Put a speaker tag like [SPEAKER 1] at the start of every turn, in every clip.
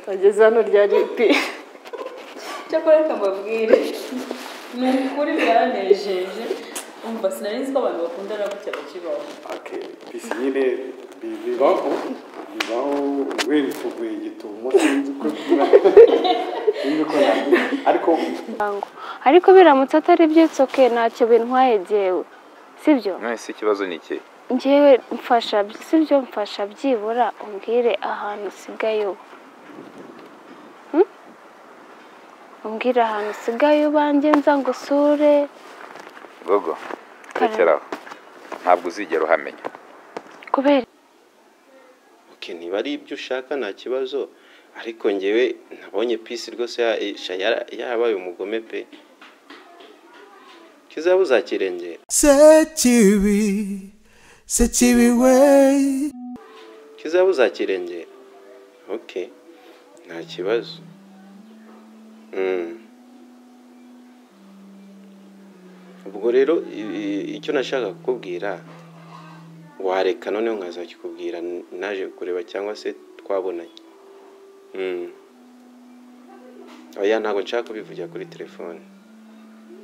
[SPEAKER 1] bageze hano rya ripi
[SPEAKER 2] cyakora reka mbabwire ni ukuri byanejeje umva sinari nzi ko abantu bakundana gutya bakibaho
[SPEAKER 3] ake pisine bibaho bibaho urwego tuguye igitumo sinzi ko sinzi ko navuga ariko
[SPEAKER 4] ariko biramutse atari byitse oke ntacyo bintwaye jyewe sibyo
[SPEAKER 5] mwese ikibazo ni iki
[SPEAKER 4] njyewe mfasha sibyo mfasha byibura umbwire ahantu usigaye uba Hmm? umbwire ahantu usigaye ubanjye nza ngusure
[SPEAKER 5] gogo rekeraho ntabwo uzigera uhamenya
[SPEAKER 4] kubera
[SPEAKER 6] oke niba ari ibyo ushaka nta kibazo ariko ngewe nabonye pisi rwose ya- sha- yara- yarabaye umugome pe kizaba uzakirengera
[SPEAKER 7] sekibi sekibi we
[SPEAKER 6] kizaba uzakirengera oke nta kibazo Mm. ubwo rero i- i- icyo nashaka kukubwira wareka noneho nkazakikubwira n- naje kureba cyangwa se twabonanye Mm. oya ntabwo nshaka kubivugira kuri telefone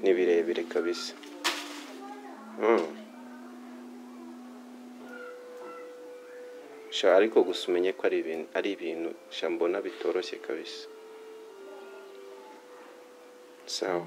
[SPEAKER 6] ni birebire kabisa Mm. sha ariko gusa umenye ko ari ibintu ari ibintu sha mbona bitoroshye kabisa sawa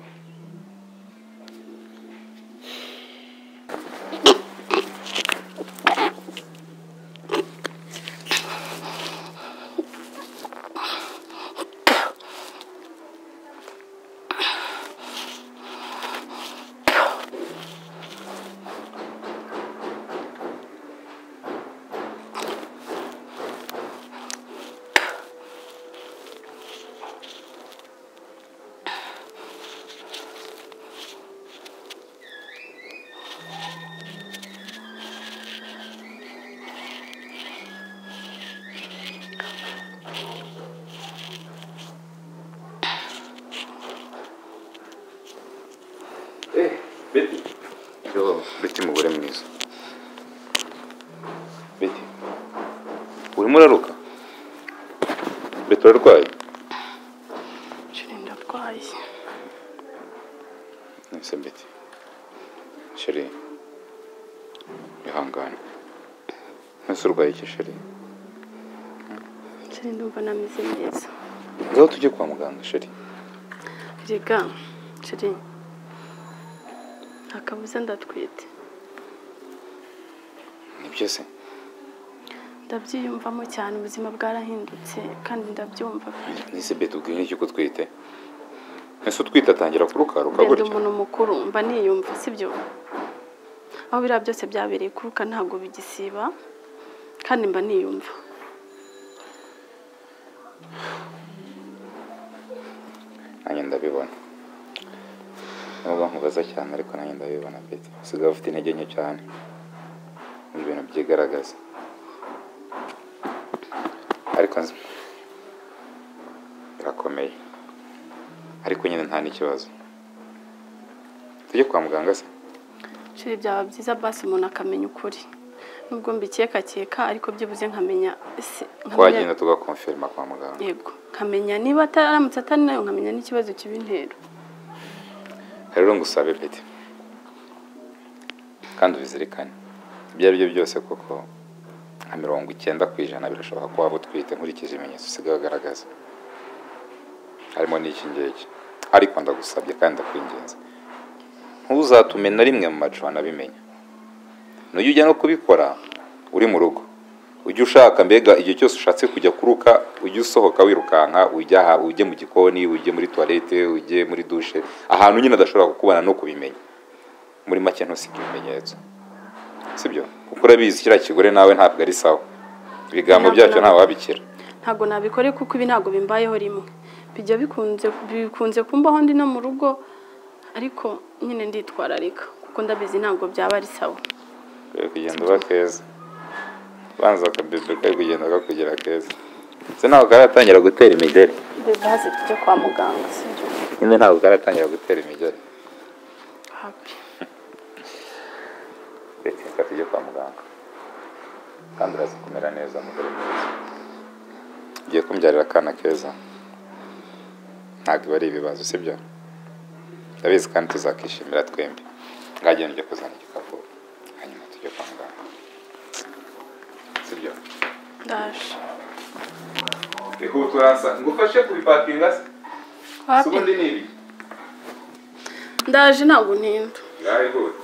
[SPEAKER 5] beti yo beti mugore mwiza beti urimo uraruka beti urarwaye
[SPEAKER 1] ndarwaye
[SPEAKER 5] nese beti sheri ihangane mwese urwaye iki sheri
[SPEAKER 1] nshya ndumva nameze neza
[SPEAKER 5] ngaho tujye kwa muganga sheri
[SPEAKER 1] rega nshya akabuze ndatwite
[SPEAKER 5] nibyo se
[SPEAKER 1] ndabyiyumvamo cyane ubuzima bwarahindutse kandi ndabyumva
[SPEAKER 5] nese beti ubwiye iki ko twite mwese utwite atangira kurukaruka
[SPEAKER 1] ndende
[SPEAKER 5] gutya
[SPEAKER 1] umuntu mukuru mba niyumva sibyo aho biriya byose byabereye kuruka ntabwo bigisiba kandi mba niyumva
[SPEAKER 5] nanjye ndabibona nubwo nkubaza cyane ariko nanjye ndabibona peti usigaye ufite intege nke cyane mu bintu byigaragaza ariko nzi- birakomeye ariko nyine nta n'ikibazo tujye kwa muganga se
[SPEAKER 1] nshya byaba byiza basi umuntu akamenya ukuri nubwo mbikekakeka ariko byibuze nkamenya ese nkamenya-
[SPEAKER 5] twagenda tugakonfirima kwa muganga
[SPEAKER 1] yego nkamenya niba ataramutse atari nayo nkamenya n'ikibazo kiba intero
[SPEAKER 5] rero ngusabe peti kandi ubizirikane ibyo ari byo byose kuko nka mirongo icyenda ku ijana birashoboka ko waba utwite nkurikije ibimenyetso usigaye ugaragaza harimo n'iki ngiki ariko ndagusabye kandi ndakwingenza ntuzatume na rimwe mu macupa anabimenya nujya ujya no kubikora uri mu rugo ujye ushaka mbega igihe cyose ushatse kujya kuruka ujye usohoka wirukanka ujya aha ujye mu gikoni ujye muri tuwarete ujye muri dushe ahantu nyine adashobora kukubona no kubimenya muri make ntusige ibimenyetso sibyo kuko urabizi kiriya kigore nawe ntabwo ari sawa ibigambo
[SPEAKER 1] Ntabwo
[SPEAKER 5] byacyo
[SPEAKER 1] na-
[SPEAKER 5] ntawabikira
[SPEAKER 1] ntabwo nabikore kuko ibi ntabwo bimbayeho rimwe bijya bikunze bikunze kumbaho ndi no mu rugo ariko nyine nditwararika kuko ndabizi ntabwo byaba ari sawa
[SPEAKER 5] Kwiye kugenda uba keza banza akabebe kari kugenda kakugera keza ndetse ntabwo karatangira gutera imigeri
[SPEAKER 1] mbese hasi tujya kwa muganga sibyo
[SPEAKER 5] nyine ntabwo karatangira gutera imigeri
[SPEAKER 1] hapi
[SPEAKER 5] reka tujye kwa muganga kandi uraza kumera neza mugore mwiza ugiye kumbyarira akana keza ntabwo biba ari ibibazo sibyo ndabizi kandi tuzakishimira twembi ngagenda ujye kuzana igikapu hanyuma tujye kwa muganga sibyo
[SPEAKER 8] ndaje
[SPEAKER 5] bihuturaza ngo ufashe kubipakinga se si ubundi ni ibi
[SPEAKER 8] ndaje ntabwo ntinda
[SPEAKER 5] ngaho ihute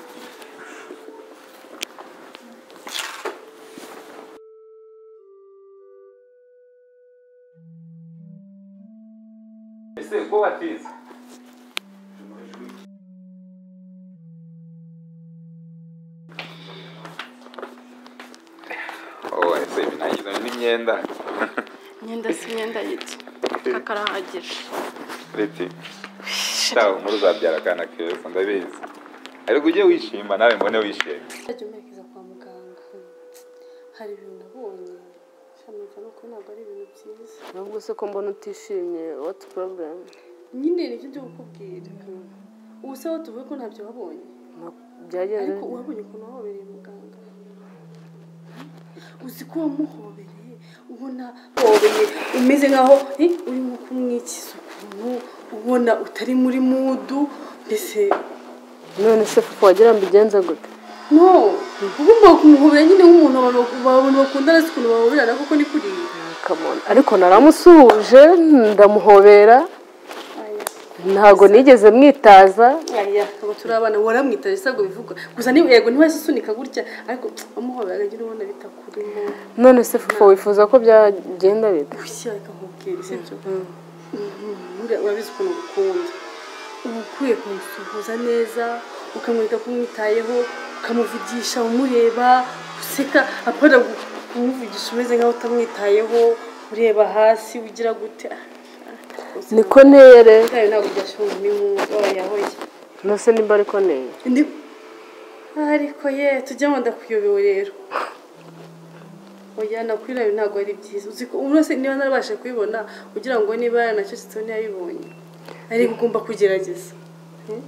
[SPEAKER 5] ese ko watinze oh ese ibi ntagize n'imyenda
[SPEAKER 8] imyenda si imyenda y'iki kakarahagije
[SPEAKER 5] riti shaho muri uzabyara akana keza ndabizi ariko ujye wishima nawe mbone wishimye
[SPEAKER 1] ntajya umerekeza kwa muganga hari ibintu nabonye shamaza ni ukuri ntabwo ari ibintu byiza
[SPEAKER 9] nubwo se ko mbona utishimye what's problem
[SPEAKER 1] nyine nicyo byo kukubwira ubu se aho tuvuye ko ntabyo wabonye
[SPEAKER 9] Nta- byagenze
[SPEAKER 1] ariko uwabonye ukuntu wahobereye muganga uzi ko wamuhobereye ubona hobereye umeze nkaho eh, urimo kumwikiza ukuntu ubona utari muri mudu mbese
[SPEAKER 9] none se fufu wagira ngo ubigenze gute
[SPEAKER 1] no ugomba kumuhobera nyine nk'umuntu abantu bak- abantu bakundana si ukuntu bahoberana kuko ni kuriya
[SPEAKER 9] Come on. ariko naramusuhuje ndamuhobera ntabwo nigeze mwitaza
[SPEAKER 1] aya abo turi abana waramwitaje sabwo bivugwa gusa niba yego ntiwahise usunika gutya ariko amuhobera akagira ubona bitakurimo
[SPEAKER 9] none se fufu wifuza ko byagenda bite
[SPEAKER 1] gushya akamubwira isibyo urabizi ukuntu gukunda uba ukwiye kumusuhuza neza ukamwereka ko umwitayeho ukamuvugisha umureba useka akora kumuvugisha umeze nkaho utamwitayeho ureba hasi ugira gute
[SPEAKER 9] niko ntere
[SPEAKER 1] byayo ntabwo byashobora n'inkunga yahoye
[SPEAKER 9] nose nimba ariko ntere
[SPEAKER 1] Ndi... Ariko ye tujyamo ndakuyobewe rero. Oya nakwirayo ntabwo ari byiza. Uzi ko urose niba narabasha kubibona kugira ngo niba yaranacecetse ntiyabibonye. Ariko ugomba kugerageza. Hmm?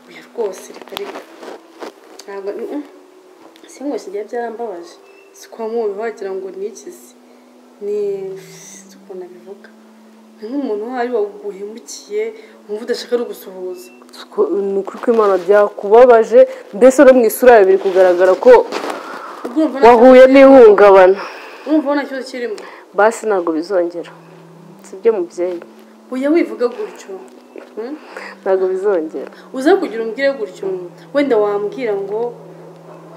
[SPEAKER 1] Oya rwose reka reka. Ntabwo mm, mm. si ngo kigiye byarambabaje. Si kwa mubi wagira ngo ni iki se? Ni si ukuntu abivuga. Ni nk'umuntu wari waguhemukiye wumva udashaka no gusuhuza.
[SPEAKER 9] ni ukuri ko imana byakubabaje mbese no mu isura yawe biri kugaragara ko
[SPEAKER 1] Urumva nta-
[SPEAKER 9] wahuye n'ihungabana
[SPEAKER 1] urumva ubona ikibazo kirimo
[SPEAKER 9] basi ntabwo bizongera sibyo mubyeyi
[SPEAKER 1] ujya wivuga gutyo
[SPEAKER 9] ntabwo bizongera
[SPEAKER 1] uza kugira umubwire gutyo wenda wambwira ngo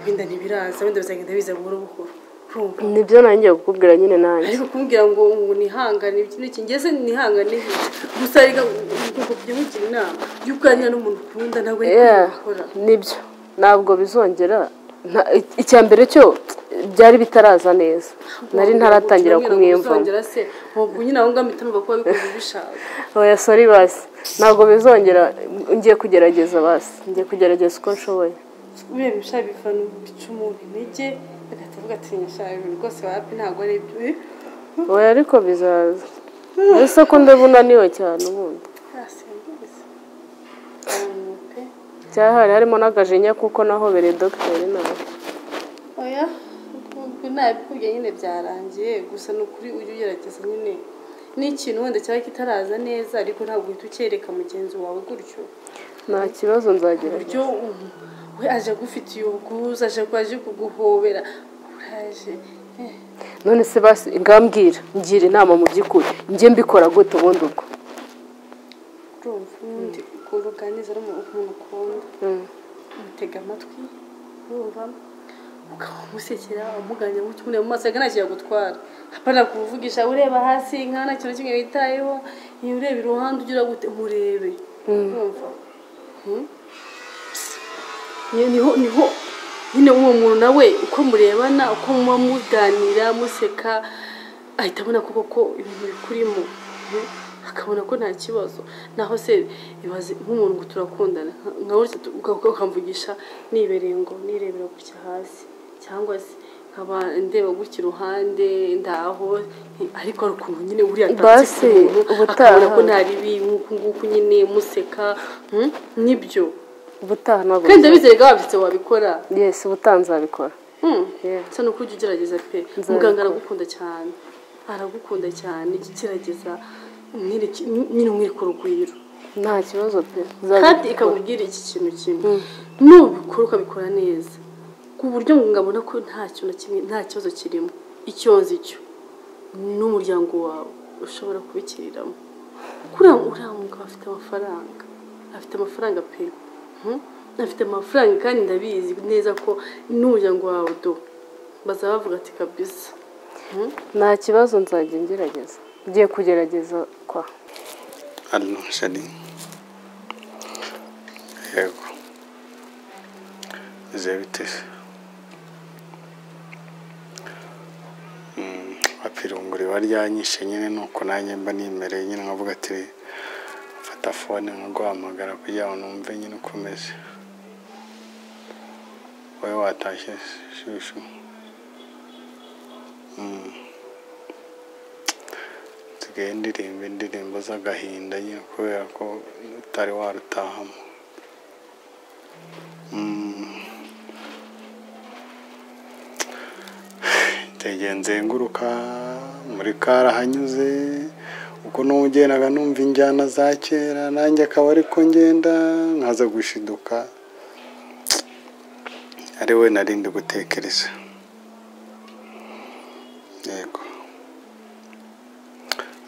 [SPEAKER 1] wenda ntibiraza wenda bizagenda biza buhoro buhoro urumva
[SPEAKER 9] nibyo nanjye kukubwira nyine nanjye
[SPEAKER 1] ariko kumubwira ngo ngo nihangane ikindi kingeze nihangane iki? gusa reka ubwoko bw'imukira inama iyo uganira n'umuntu ukunda ntabwo ari
[SPEAKER 9] Yeah,
[SPEAKER 1] gukora
[SPEAKER 9] nibyo ntabwo bizongera Nta- icya mbere cyo byari bitaraza neza nari ntaratangira kumwiyumvamo
[SPEAKER 1] Uzongera se ntabwo nyine aho ngaho mpita numva ko wabikoze ubishaka
[SPEAKER 9] oya sori basi ntabwo bizongera ngiye kugerageza basi ngiye kugerageza uko nshoboye
[SPEAKER 1] buriya ibishaka bivana bica umuntu intege agahita avuga ati nyashaka ibintu rwose wapi ntabwo ari ibyo eh?
[SPEAKER 9] oya ariko bizaza mbese ko ndabona niwe cyane ubundi
[SPEAKER 1] yasimbuza abantu pe
[SPEAKER 9] cyahari harimo n'agajinya kuko nahobereye dogiteri nawe
[SPEAKER 1] oya ubwo nabikubwiye nyine byarangiye gusa ni ukuri ujye ugerageza nyine ni ikintu wenda cyaba kitaraza neza ariko ntabwo uhita ucyereka mugenzi wawe gutyo
[SPEAKER 9] nta kibazo nzagira
[SPEAKER 1] uburyo ubu we aje agufitiye ubwuzu aje ko aje kuguhobera uraje eh,
[SPEAKER 9] none se basi ngambwira ngira inama mu by'ukuri njye mbikora gute ubundi ubwo
[SPEAKER 1] urumva ubundi ukuntu uganiriza n'umuntu ukunda
[SPEAKER 9] Mm.
[SPEAKER 1] umutega amatwi urumva ukaba umusekera umuganira umutumira mu maso reka ntacyo yagutwara apana kuvugisha ureba hasi nka nta kintu na kimwe witayeho iyo ureba iruhande ugira gute murebe urumva Mm. Ni- niho niho nyine uwo muntu nawe uko murebana uko muba muganira museka ahita abona koko ko ibintu bikurimo Mm. akabona ko nta kibazo naho se ibaze nk'umuntu ngo turakundana nka gutya tu- uka- uka- ukamvugisha nibereye ngo nirebera gutya hasi cyangwa se nkaba ndeba gutya iruhande ndaho nti- ariko hari ukuntu nyine uriya
[SPEAKER 9] Basi, ubutaha-
[SPEAKER 1] akabona ko nta bibi nk'uku nguku nyine museka Mm? nibyo
[SPEAKER 9] ubutaha ntabwo
[SPEAKER 1] kandi ndabizeye ko wabyutse wabikora
[SPEAKER 9] yesi ubutanzi abikora
[SPEAKER 1] Hmm.
[SPEAKER 9] Yeah.
[SPEAKER 1] bisa n'uko ujya ugerageza pe
[SPEAKER 9] Nzabikora.
[SPEAKER 1] muganga aragukunda cyane aragukunda cyane kirageza nk'iri- nyine mwiri ku rugwiro
[SPEAKER 9] nta kibazo pe
[SPEAKER 1] kandi ikakubwira iki kintu kimwe nubikora ukabikora neza ku buryo ngo ngabona ko nta kintu na kimwe nta kibazo kirimo icyozi cyo n'umuryango wawe ushobora kubikiriramo kuriya uriya mugabo afite amafaranga afite amafaranga pe Mhm. afite amafaranga kandi ndabizi neza ko n'umuryango wawe do bazaba bavuga ati kabisa
[SPEAKER 9] nta kibazo nzajya ngerageza ngiye kugerageza kwa
[SPEAKER 3] hano shani yego bize bite Mm, apirunguri baryanyishe nyine nuko nanjye mba nimereye nyine nkavuga ati fata fone nkaguhamagara kugira ngo numve nyine ukomeze wowe watashye shushu Mm. dusigaye ndirimba indirimbo z'agahinda nyine kubera ko utari warutahamo Mm. ntegeye nzenguruka muri karahanyuze uko n'ugendaga numva injyana za kera nanjye akaba ariko ngenda nkaza gushiduka ari we narindi gutekereza yego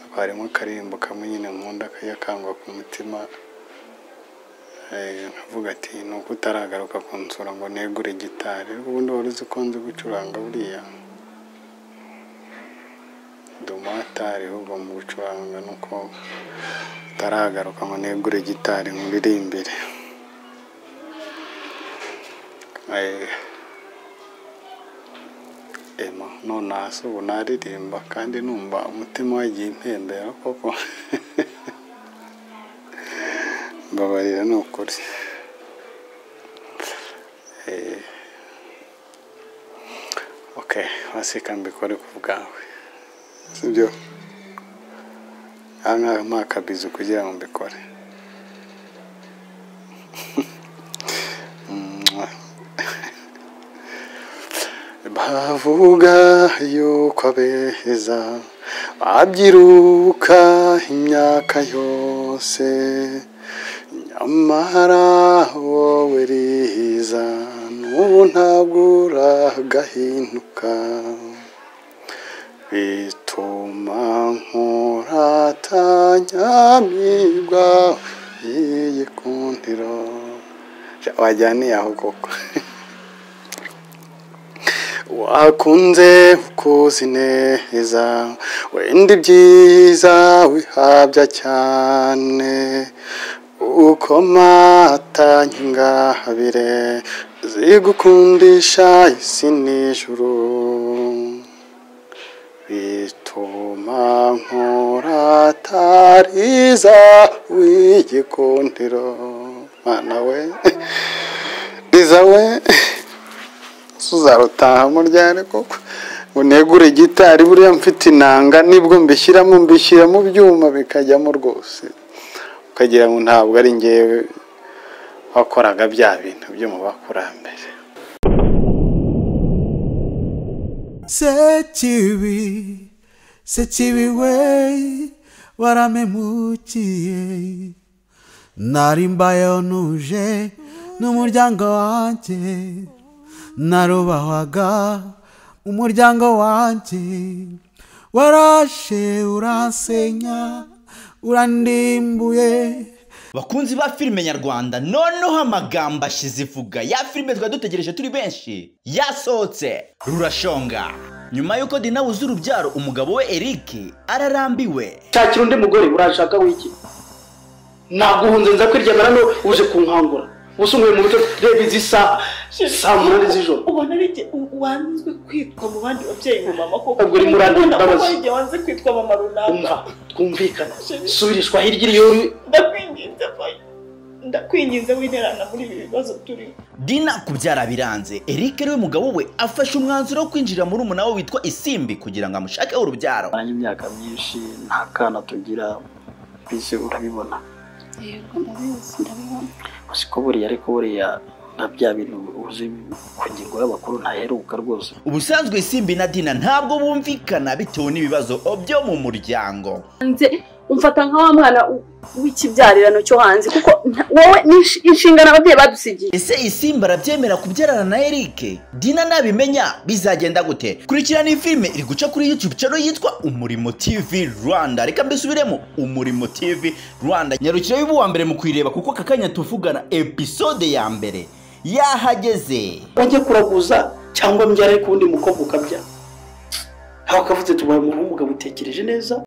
[SPEAKER 3] hakaba harimo akaririmbo kamwe nyine nkunda kajya kangwa ku mutima Eh, nkavuga ati ni uko utaragaruka kunsura ngo negure gitari ubundi wari uzi ko nzi gucuranga buriya dumatari ahubwo mu gucuranga nuko utaragaruka ngo negure gitari nkuririmbire Eh, ema none hasi ubu naririmba kandi numva umutima wagiye impembera koko mbabarira ni ukuri Eh, ok waseka mbikore ku bwawe sibyo aha ngaha mpa akabizu kugira ngo mbikore Mwah. bavuga yuko abeza babyiruka imyaka yose nyamara wowe riza n'ubu ntabwo uragahinduka bituma nkuratanyamibwa iyi kundiro wajyaniye aho koko wakunze ukuzi neza wenda ibyiza wihabya cyane ukoma atanya ingabire zigukundisha isi n'ijuru bituma nkuratariza w'igikundiro mana we riza we tuzarutahamo ryari koko unegure gitari buriya mfite inanga nibwo mbishyiramo mbishyira mu byuma bikajyamo rwose ukagira ngo ntabwo ari ngewe wakoraga bya bintu byo mu bakurambere
[SPEAKER 7] Sekibi, sekibi we, waramemukiye. Nari mbayeho ntuje n'umuryango wanjye, narubahwaga umuryango wanjye. Warashe uransenya, urandimbuye.
[SPEAKER 6] bakunzi ba filime nyarwanda noneho amagambo ashize ivuga ya filime twari dutegereje turi benshi yasohotse rurashonga nyuma y'uko dina wuzuye urubyaro umugabo we eric ararambiwe
[SPEAKER 10] shakira undi mugore urashaka wiki ntabwo uhunze nza kwiryamana no uje kunkangura usunguye mu buryo reba izi saha saa munani z'ijoro
[SPEAKER 2] ubona ari jye u- wanzwe kwitwa mu bandi babyeyi mu mama koko
[SPEAKER 10] Ntabwo uri muri andi
[SPEAKER 2] Ubona ko
[SPEAKER 10] mbabazi.
[SPEAKER 2] ari jye wanze kwitwa mama runaka
[SPEAKER 10] umva twumvikana subirishwa hirya iyo uri
[SPEAKER 2] ndakwinginze vayi ndakwinginze widerana muri ibi bibazo turimo
[SPEAKER 6] dina kubyara biranze eric ariwe mugabo we afashe umwanzuro wo kwinjira muri umuna we witwa isimbi kugira ngo amushake urubyaro
[SPEAKER 10] nanjye imyaka myinshi nta kana tugira mbese urabibona
[SPEAKER 8] yego ndabizi ndabibona
[SPEAKER 10] uzi ko buriya ariko buriya
[SPEAKER 9] nka bya bintu uzi ku ngingo y'abakuru ntaheruka rwose
[SPEAKER 6] ubusanzwe simbi na dina ntabwo bumvikana bitewe n'ibibazo byo mu muryango
[SPEAKER 1] hanze umfata nka wa mwana w- w'ikibyarerano cyo hanze kuko nta- wowe ni insh- inshingano ababyeyi badusigiye
[SPEAKER 6] ese isimba arabyemera kubyarana na erike dina nabimenya bizagenda gute kurikirana iyi filime iri guca kuri youtube channel yitwa umurimo tv rwanda reka mbisubiremo umurimo tv rwanda nyarukira y'ubu wa mbere mu kuyireba kuko aka kanya tuvugana episode ya mbere yahageze
[SPEAKER 9] wajya kuraguza cyangwa mbyara ku wundi mukobwa ukabya aho akavuze tubaye umuhungu ukamutekereje neza